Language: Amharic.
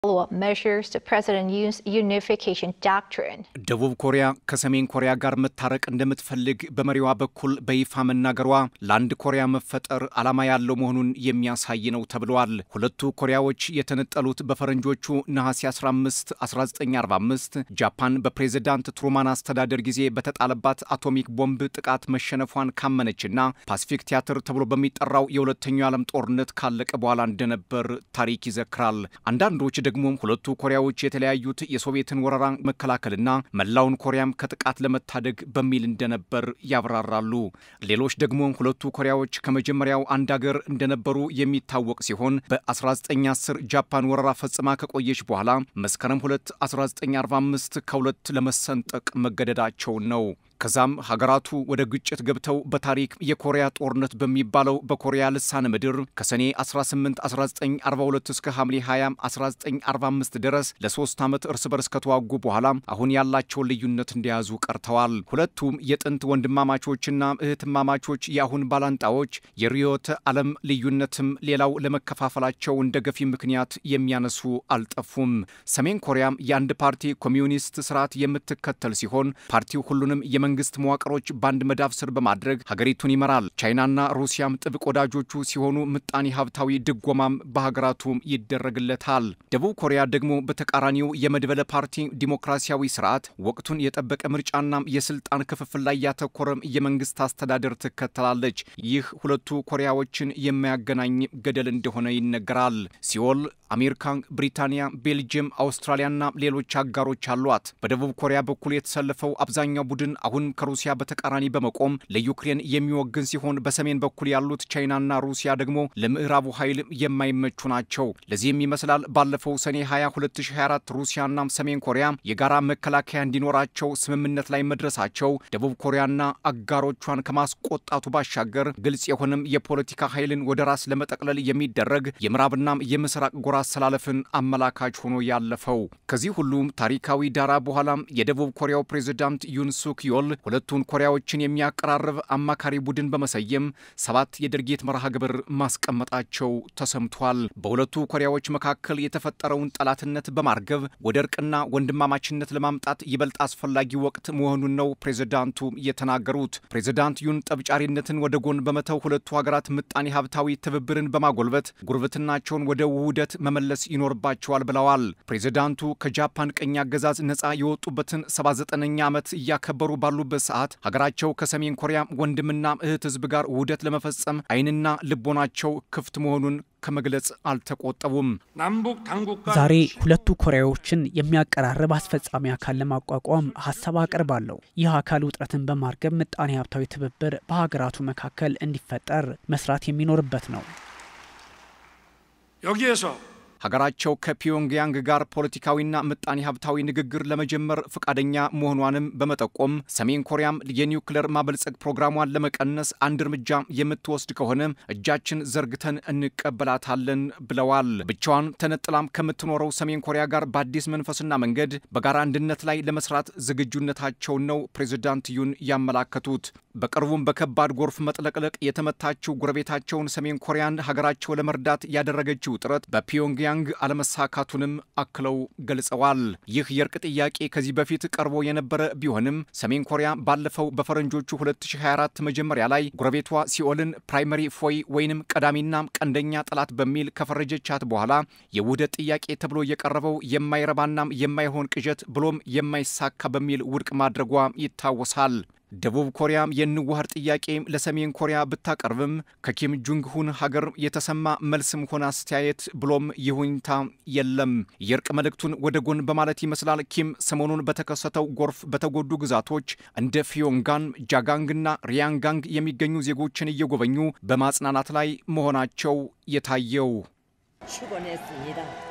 follow-up measures to President Yoon's unification doctrine. ደቡብ ኮሪያ ከሰሜን ኮሪያ ጋር መታረቅ እንደምትፈልግ በመሪዋ በኩል በይፋ መናገሯ ለአንድ ኮሪያ መፈጠር ዓላማ ያለው መሆኑን የሚያሳይ ነው ተብለዋል። ሁለቱ ኮሪያዎች የተነጠሉት በፈረንጆቹ ነሐሴ 15 1945 ጃፓን በፕሬዝዳንት ትሩማን አስተዳደር ጊዜ በተጣለባት አቶሚክ ቦምብ ጥቃት መሸነፏን ካመነችና ፓሲፊክ ቲያትር ተብሎ በሚጠራው የሁለተኛው ዓለም ጦርነት ካለቀ በኋላ እንደነበር ታሪክ ይዘክራል። አንዳንዶች ደግሞ ሁለቱ ኮሪያዎች የተለያዩት የሶቪየትን ወረራ መከላከልና መላውን ኮሪያም ከጥቃት ለመታደግ በሚል እንደነበር ያብራራሉ። ሌሎች ደግሞ ሁለቱ ኮሪያዎች ከመጀመሪያው አንድ አገር እንደነበሩ የሚታወቅ ሲሆን በ1910 ጃፓን ወረራ ፈጽማ ከቆየች በኋላ መስከረም 2 1945 ከሁለት ለመሰንጠቅ መገደዳቸውን ነው። ከዛም ሀገራቱ ወደ ግጭት ገብተው በታሪክ የኮሪያ ጦርነት በሚባለው በኮሪያ ልሳነ ምድር ከሰኔ 18 1942 እስከ ሐምሌ 20 1945 ድረስ ለሶስት ዓመት እርስ በርስ ከተዋጉ በኋላ አሁን ያላቸውን ልዩነት እንደያዙ ቀርተዋል። ሁለቱም የጥንት ወንድማማቾችና እህትማማቾች የአሁን ባላንጣዎች የርዕዮተ ዓለም ልዩነትም ሌላው ለመከፋፈላቸው እንደ ገፊ ምክንያት የሚያነሱ አልጠፉም። ሰሜን ኮሪያም የአንድ ፓርቲ ኮሚዩኒስት ስርዓት የምትከተል ሲሆን ፓርቲው ሁሉንም የመንግስት መዋቅሮች በአንድ መዳፍ ስር በማድረግ ሀገሪቱን ይመራል። ቻይናና ሩሲያም ጥብቅ ወዳጆቹ ሲሆኑ ምጣኔ ሀብታዊ ድጎማም በሀገራቱም ይደረግለታል። ደቡብ ኮሪያ ደግሞ በተቃራኒው የመድበለ ፓርቲ ዲሞክራሲያዊ ስርዓት ወቅቱን የጠበቀ ምርጫና የስልጣን ክፍፍል ላይ ያተኮረም የመንግስት አስተዳደር ትከተላለች። ይህ ሁለቱ ኮሪያዎችን የሚያገናኝ ገደል እንደሆነ ይነገራል። ሲኦል አሜሪካ፣ ብሪታንያ፣ ቤልጅየም፣ አውስትራሊያና ሌሎች አጋሮች አሏት። በደቡብ ኮሪያ በኩል የተሰለፈው አብዛኛው ቡድን አሁን ከሩሲያ በተቃራኒ በመቆም ለዩክሬን የሚወግን ሲሆን በሰሜን በኩል ያሉት ቻይናና ሩሲያ ደግሞ ለምዕራቡ ኃይል የማይመቹ ናቸው። ለዚህም ይመስላል ባለፈው ሰኔ 20 2024 ሩሲያና ሰሜን ኮሪያ የጋራ መከላከያ እንዲኖራቸው ስምምነት ላይ መድረሳቸው ደቡብ ኮሪያና አጋሮቿን ከማስቆጣቱ ባሻገር ግልጽ የሆነም የፖለቲካ ኃይልን ወደ ራስ ለመጠቅለል የሚደረግ የምዕራብና የምስራቅ ጎራ አሰላለፍን አመላካች ሆኖ ያለፈው። ከዚህ ሁሉም ታሪካዊ ዳራ በኋላም የደቡብ ኮሪያው ፕሬዝዳንት ዩን ሱክ ዮል ሁለቱን ኮሪያዎችን የሚያቀራርብ አማካሪ ቡድን በመሰየም ሰባት የድርጊት መርሃ ግብር ማስቀመጣቸው ተሰምቷል። በሁለቱ ኮሪያዎች መካከል የተፈጠረውን ጠላትነት በማርገብ ወደ እርቅና ወንድማማችነት ለማምጣት ይበልጥ አስፈላጊ ወቅት መሆኑን ነው ፕሬዝዳንቱ የተናገሩት። ፕሬዝዳንት ዩን ጠብጫሪነትን ወደ ጎን በመተው ሁለቱ ሀገራት ምጣኔ ሀብታዊ ትብብርን በማጎልበት ጉርብትናቸውን ወደ ውህደት መመለስ ይኖርባቸዋል ብለዋል። ፕሬዝዳንቱ ከጃፓን ቀኝ አገዛዝ ነፃ የወጡበትን 79ኛ ዓመት እያከበሩ ባሉበት ሰዓት ሀገራቸው ከሰሜን ኮሪያ ወንድምና እህት ሕዝብ ጋር ውህደት ለመፈጸም ዓይንና ልቦናቸው ክፍት መሆኑን ከመግለጽ አልተቆጠቡም። ዛሬ ሁለቱ ኮሪያዎችን የሚያቀራርብ አስፈጻሚ አካል ለማቋቋም ሀሳብ አቅርባለሁ። ይህ አካል ውጥረትን በማርገብ ምጣኔ ሀብታዊ ትብብር በሀገራቱ መካከል እንዲፈጠር መስራት የሚኖርበት ነው። 여기에서 ሀገራቸው ከፒዮንግያንግ ጋር ፖለቲካዊና ምጣኔ ሀብታዊ ንግግር ለመጀመር ፈቃደኛ መሆኗንም በመጠቆም ሰሜን ኮሪያም የኒውክሌር ማበልጸግ ፕሮግራሟን ለመቀነስ አንድ እርምጃ የምትወስድ ከሆነ እጃችን ዘርግተን እንቀበላታለን ብለዋል። ብቻዋን ተነጥላም ከምትኖረው ሰሜን ኮሪያ ጋር በአዲስ መንፈስና መንገድ በጋራ አንድነት ላይ ለመስራት ዝግጁነታቸውን ነው ፕሬዚዳንት ዩን ያመላከቱት። በቅርቡም በከባድ ጎርፍ መጥለቅለቅ የተመታችው ጎረቤታቸውን ሰሜን ኮሪያን ሀገራቸው ለመርዳት ያደረገችው ጥረት በፒዮንግያንግ አለመሳካቱንም አክለው ገልጸዋል። ይህ የእርቅ ጥያቄ ከዚህ በፊት ቀርቦ የነበረ ቢሆንም ሰሜን ኮሪያ ባለፈው በፈረንጆቹ 2024 መጀመሪያ ላይ ጎረቤቷ ሲኦልን ፕራይመሪ ፎይ ወይንም ቀዳሚና ቀንደኛ ጠላት በሚል ከፈረጀቻት በኋላ የውህደት ጥያቄ ተብሎ የቀረበው የማይረባናም የማይሆን ቅዠት ብሎም የማይሳካ በሚል ውድቅ ማድረጓ ይታወሳል። ደቡብ ኮሪያም የንዋሃር ጥያቄ ለሰሜን ኮሪያ ብታቀርብም ከኪም ጁንግ ሁን ሀገር የተሰማ መልስም ሆነ አስተያየት ብሎም ይሁኝታ የለም። የእርቅ መልእክቱን ወደ ጎን በማለት ይመስላል ኪም ሰሞኑን በተከሰተው ጎርፍ በተጎዱ ግዛቶች እንደ ፊዮንጋን፣ ጃጋንግና ሪያንጋንግ የሚገኙ ዜጎችን እየጎበኙ በማጽናናት ላይ መሆናቸው የታየው 출근했습니다.